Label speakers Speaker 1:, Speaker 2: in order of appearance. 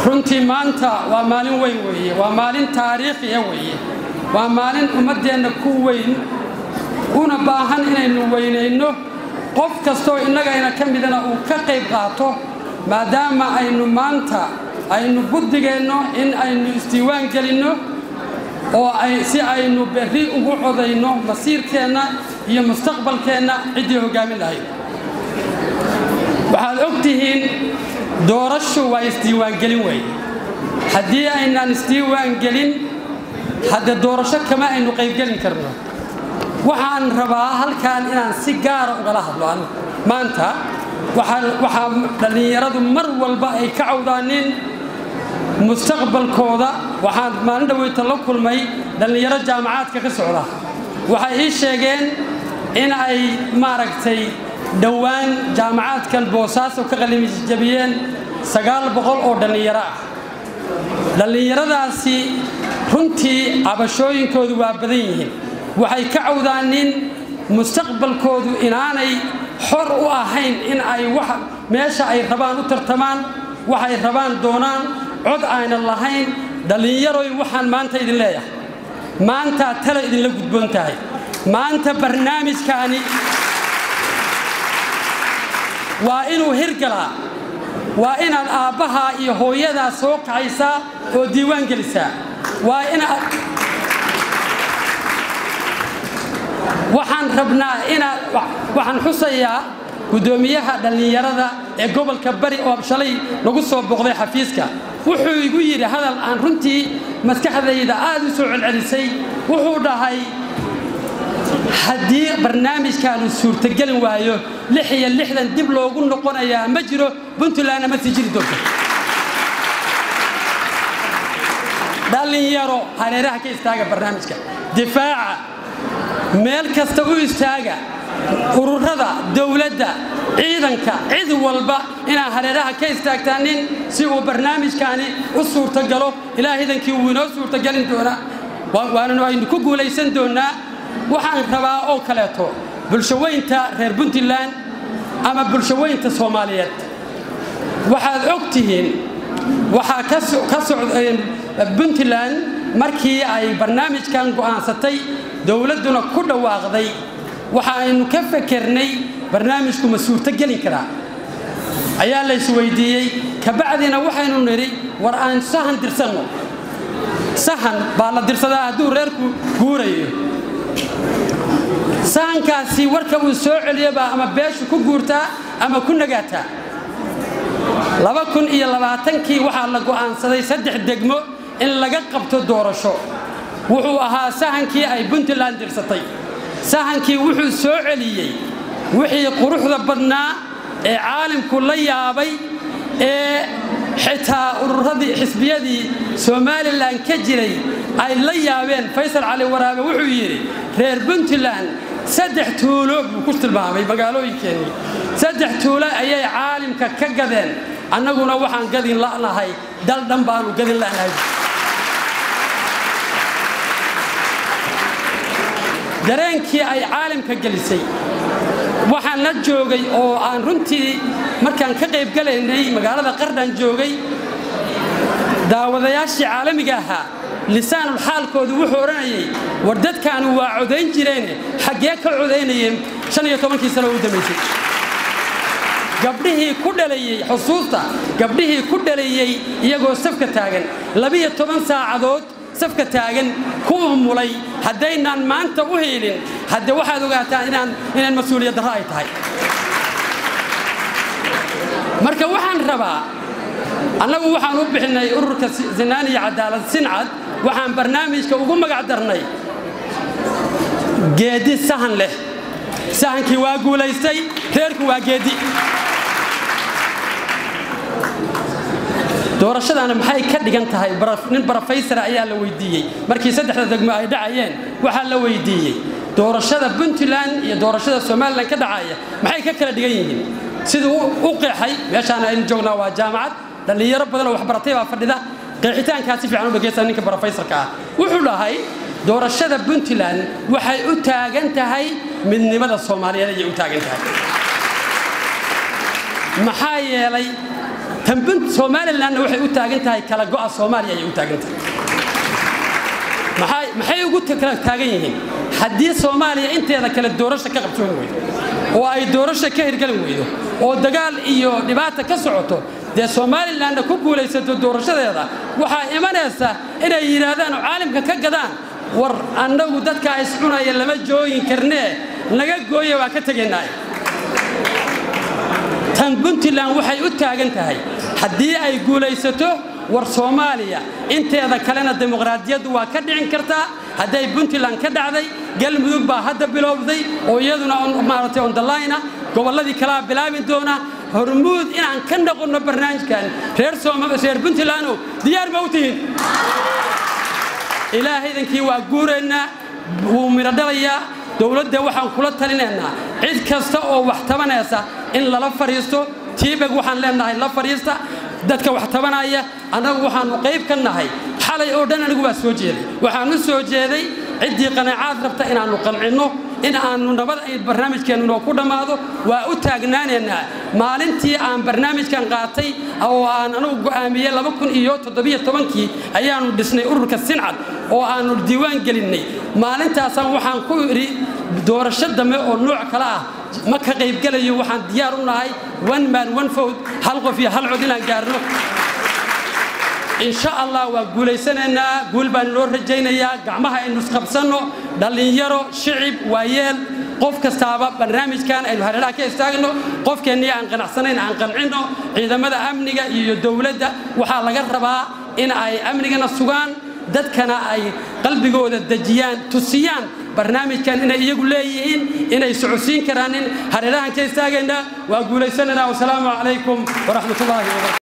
Speaker 1: runtii maanta waa maalin weyn weeye waa maalin taariikhiya weeye waa maalin ummaddeenna ku weyn una baahan inaynu weynayno qof kastoo innagayna ka midana uu ka qayb qaato maadaama aynu maanta aynu buddigeenno in aynu isdiiwaan gelinno oo si aynu berri ugu codayno masiirkeenna iyo mustaqbalkeenna ciddii hoggaamin lahayd waxaad og tihiin doorashu waa isdiiwaangelin wey haddii aynaan isdiiwaangelin hadde doorasho kama aynu qaybgelin karno waxaan rabaa halkan inaan si gaara ugala hadlo anigu maanta waxaa dhallinyaradu mar walba ay ka cawdaaneen mustaqbalkooda waxaan maalin dhaweyta la kulmay dhallinyaro jaamacaadka ka socda waxay ii sheegeen in ay maaragtay dhowaan jaamacaadkan boosaaso ka qalimijabiyeen sagaal boqol oo dhallinyaro ah dhallinyaradaasi runtii cabashooyinkoodu waa badan yihiin waxay ka cawdaaneen mustaqbalkoodu inaanay xor u ahayn in ay meesha ay rabaan u tartamaan waxay rabaan doonaan cod aynan lahayn dhallinyaroy waxaan maanta idin leeyahay maantaa tala idinla gudboon tahay maanta barnaamijkaani waa inuu hirgalaa waa inaad aabbahaa iyo hooyadaa soo kacaysaa oo diiwaan gelisaa waa inaad waxaan rabnaa inaad waxaan xusayaa guddoomiyaha dhallinyarada ee gobolka bari oo shalay lagu soo boqday xafiiska wuxuu igu yidhi hadal aan runtii maskaxdayda aad u soo celcelisay wuxuu dhahay haddii barnaamijkaanu suurtagelin waayo lix iyo lixdan dib loogu noqonayaa ma jiro puntlandna ma sii jiri doonto dhallinyaro hareeraha ka istaaga barnaamijka difaaca meel kasta u istaaga ururada dowladda ciidanka cid walba inaad hareeraha ka istaagtaanin si uu barnaamijkaani u suurtagalo ilaa hidankii wuu inoo suurtagelin doonaa waananu aynu ku guulaysan doonnaa waxaan rabaa oo kaleeto bulshaweynta reer puntland ama bulshaweynta soomaaliyeed waxaad og tihiin waxaa ka socda puntland markii ay barnaamijkan go'aansatay dowladduna ku dhawaaqday waxa aynu ka fakernay barnaamijku ma suurto gelin karaa ayaa laysweydiiyey kabacdina waxaynu nidhi war aan sahan dirsanno sahan baa la dirsadaa hadduu reerku guurayo sahankaasi warka uu soo celiyobaa ama beeshu ku guurtaa ama ku nagaataa laba kun iyo labaatankii waxaa la go'aansaday saddex degmo in laga qabto doorasho wuxuu ahaa sahankii ay puntland dirsatay sahankii wuxuu soo celiyey wixii quruxda badnaa ee caalamku la yaabay ee xitaa ururadii xisbiyadii somalilan ka jiray ay la yaabeen faysal cali waraabe wuxuu yidhi reer puntland saddex tuulo buu ku tilmaamay magaalooyinkeennii saddex tuulo ayay caalimka ka gadeen annaguna waxaan gadin la'nahay dal dhan baanu gadin la'nahay dareenkii ay caalamka gelisay waxaan la joogay oo aan runtii markaan ka qaybgalaynay magaalada qardhan joogay daawadayaashii caalamiga ahaa lisaanul xaalkoodu wuxuu odhanayay war dadkaanu waa codayn jireene xaggee ka codaynayeen shan iyo tobankii sano u dambaysay gabdhihii ku dhalayey xusuusta gabdhihii ku dhalayey iyagoo safka taagan labiyo toban saacadood safka taagan ku umulay haddaynaan maanta u hiilin hadde waxaad ogaataa inaan inaan mas-uuliyad darro ay tahay marka waxaan rabaa annagu waxaan u bixinnay ururka sinaan iyo cadaalad sincad waxaan barnaamijka ugu magac darnay geedi sahan leh sahankii waa guulaystay reerku waa geedi doorashadaana maxay ka dhigan tahay nin brofeysara ayaa la weydiiyey markii saddexda degmo ay dhacayeen waxaa la weydiiyey doorashada puntland iyo doorashada somalilan ka dhacaya maxay ka kala dhigan yihiin siduu u qeexay meeshaan aynu joognaa waa jaamacad dhallinyaro badan oo waxbaratay baa fadhida qeexitaankaa si fiican u dhegaysta ninka brofeysarka ah wuxuu dhahay doorashada puntland waxay u taagan tahay midnimada soomaaliyeed ayay u taagan tahay maxaa yeelay tanbun somalilanna waxay u taagan tahay kala go'a soomaaliya ayay u taagan tahay maxay ugu kala taagan yihiin haddii soomaaliya inteeda kale doorasho ka qabsoon weydo oo ay doorasho ka hirgelin weydo oo dagaal iyo dhibaata ka socoto dee somalilanna ku guulaysato doorashadeeda waxaa imanaysa inay yidhaahdaan oo caalamka ka gadaan war annagu dadkaa iscunaya lama joogin karnee naga gooya waa ka tegaynaaye tan puntland waxay u taagan tahay haddii ay guulaysato war soomaaliya inteeda kalena dimuqraadiyaddu waa ka dhicin kartaa hadday puntland ka dhacday galmudug baa hadda bilowday oo iyaduna maaragtay ondalayna gobolladii kalaa bilaabi doona hormuud inaan ka noqonno barnaamijkan reer reer puntlandow diyaar ma u tihiin ilaahaydankii waa guuraynaa wuu midho dhalayaa dowladda waxaan kula talinaynaa cid kasta oo wax tabanaysa in lala fadhiisto tiibeg waxaan leenahay la fadhiista dadka wax tabanaya annagu waxaannu qayb ka nahay xalay oo dhan anigu waa soo jeeday waxaan u soo jeeday ciddii qanaacaad rabta inaannu qancinno in aannu nabad ay barnaamijkeennu noo ku dhammaado waa u taagnaanaynaa maalintii aan barnaamijkan qaatay oo aan anugu go'aamiyey laba kun iyo toddobiyo tobankii ayaannu dhisnay ururka sincad oo aannu diiwaan gelinnay maalintaasaan waxaan ku idhi doorasho dambe oo nooc kale ah ma ka qaybgelayo waxaan diyaar u nahay one man one fowd hal qof iyo hal cod inaan gaarno insha allah waa guulaysanaynaa guul baan loo rajaynayaa gacmaha aynu isqabsanno dhallinyaro shicib waayeel qof kastaaba barnaamijkan aynu hareeraha ka istaagno qofkeennii aan qanacsanayn aan qancinno ciidamada amniga iyo dowladda waxaa laga rabaa in ay amnigana sugaan dadkana ay qalbigooda dejiyaan tusiyaan barnaamijkan inay iyagu leeyihiin inay socodsiin karaanin hareerahan ka istaagaynaa waa guulaysanaynaa wasalaamu calaykum waraxmatullaahi wabarakatu